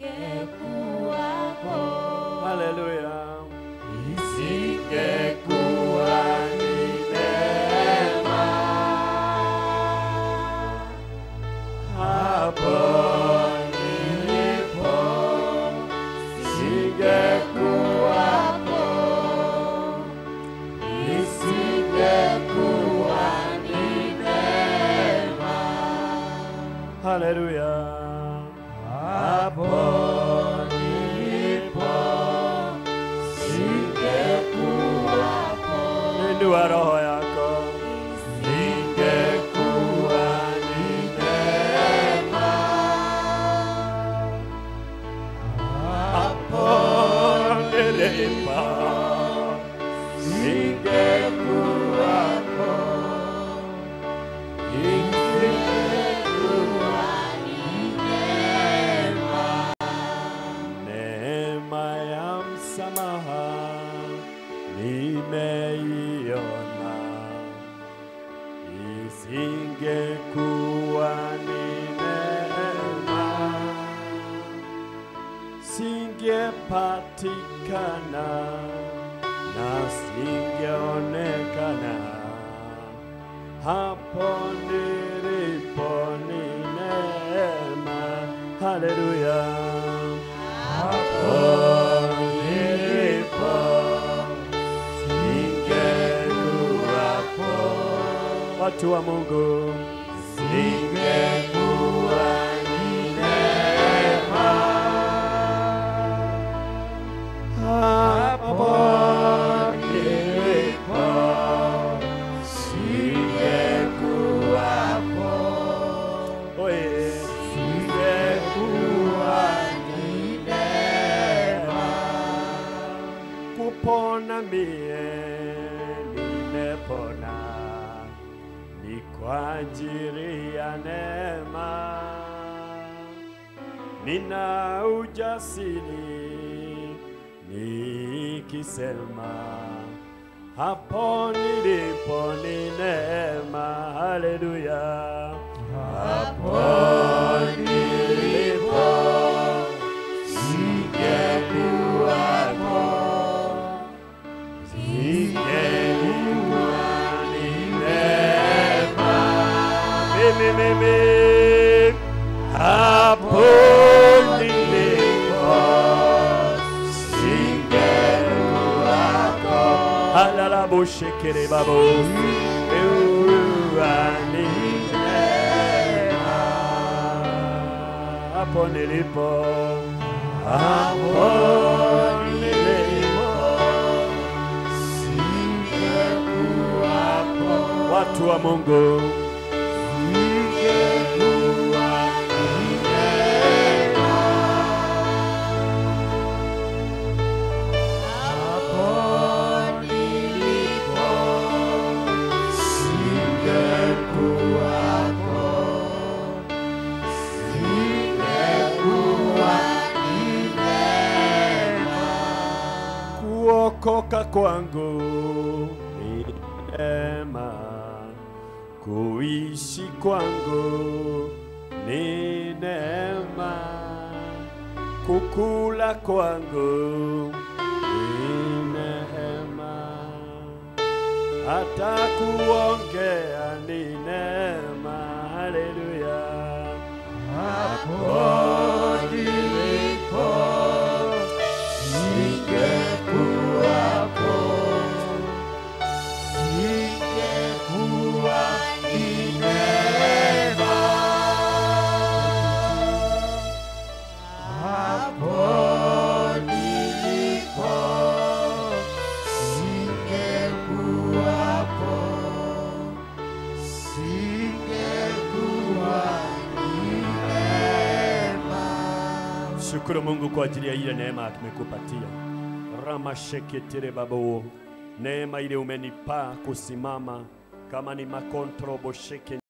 Isingekuwako, Haleluya. Isingekuwa ni neema hapo nilipo, singekuwapo, isingekuwa ni neema. Haleluya. Hapo nilipo singekuwapo. Inua roho yako. Singekuwa ni neema. Hapo nilipo singekuwapo. Isingekuwa Neema ya msamaha nimeiona, isingekuwa ni neema, singepatikana na singeonekana hapo nilipo ni neema. Haleluya. Hapo nilipo singekuwapo, watu wa Mungu, singekuwa ni neema. Hapo nilipo singekuwapo, oye, singekuwa ni neema. Kupona mie nimepona, ni kwa ajili ya neema. Nina ujasiri nikisema hapo nilipo ni neema. Haleluya, hapo nilipo singekuwapo, singekuwa ni neema. Mimi mimi hapo nilipo singekuwako. Alalabushikiri babu Uani neema. hapo nilipo hapo nilipo singekuwapo watu wa Mungu singekuwa ni neema. Hapo nilipo singekuwapo, singekuwa ni neema. Kuokoka kwangu ni neema, kuishi kwangu ni neema, kukula kwangu ni neema, hata kuongea ni neema. Haleluya, hapo nilipo singekuwapo, singekuwa ni neema. Hapo nilipo singekuwapo, singekuwa ni neema. Shukuru Mungu kwa ajili ya ile neema tumekupatia. Ramasheketere babo, neema ile umenipa kusimama kama ni makontrobo sheke